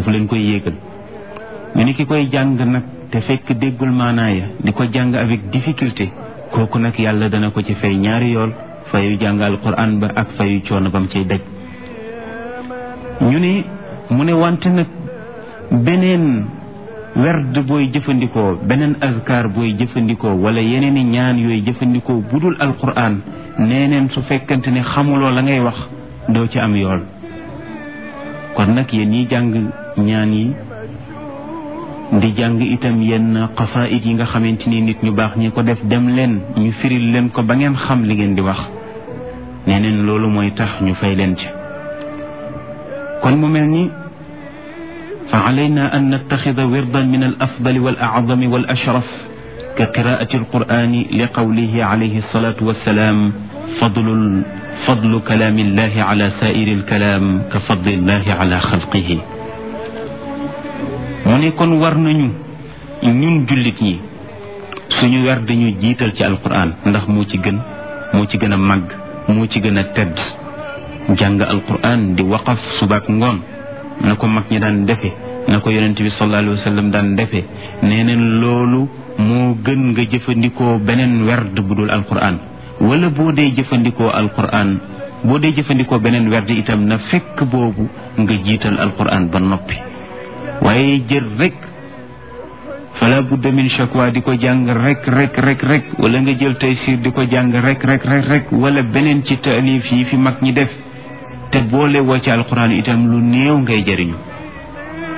foofu leen koy yéegal ñu ni ki koy jàng nag te fekk déggul maanaaya di ko jàng avec difficulté kooku nag yàlla dana ko ci fay ñaari yool fayu jàng alquran ba ak fayu coono bam cay daj ñu ne mu ne wante nag beneen werd booy jëfandikoo beneen azkar booy jëfandikoo wala yeneen i ñaan yooyu jëfandikoo budul alquran nee neen su fekkante ne xamuloo la ngay wax doo ci am yool kon nag yéen ñi jàng ñaan yi di jàng itam yenn xasaayid yi nga xamante ni nit ñu baax ñi ko def dem leen ñu firil leen ko ba ngeen xam li ngeen di wax nee neen loolu mooy tax ñu fay leen ci kon mu mel ni fa alayna an nattaxida wirdan min al afdali wal acdami wal ashraf ka qiraati alqurani li qawlihi alayhi alsalatu wassalaam fadlul fadlu kalaami illahi ala saa'iri alkalaam ka fadlillahi ala xalqihi mu ne kon war nañu ñun jullit ñi suñu wer dañu jiital ci alquran ndax moo ci gën moo ci gën a màgg moo ci gën a tedd jàng alquran di waqaf subaak ngoon na ko mag ñi daan defe na ko yonent bi sallallahu alayhi wa sallam daan defe nee neen loolu moo gën nga jëfandikoo beneen werd bu dul alquran wala boo dee jëfandikoo alquran boo dee jëfandikoo beneen werd itam na fekk boobu nga jiital alquran ba noppi waaye jël rek fala budda min shakwa di ko jàng rek rek rek rek wala nga jël taysir di ko jàng rek rek rek rek wala beneen ci taalif yi fi mag ñi def te boole woo ci alquran itam lu néew ngay jëriñu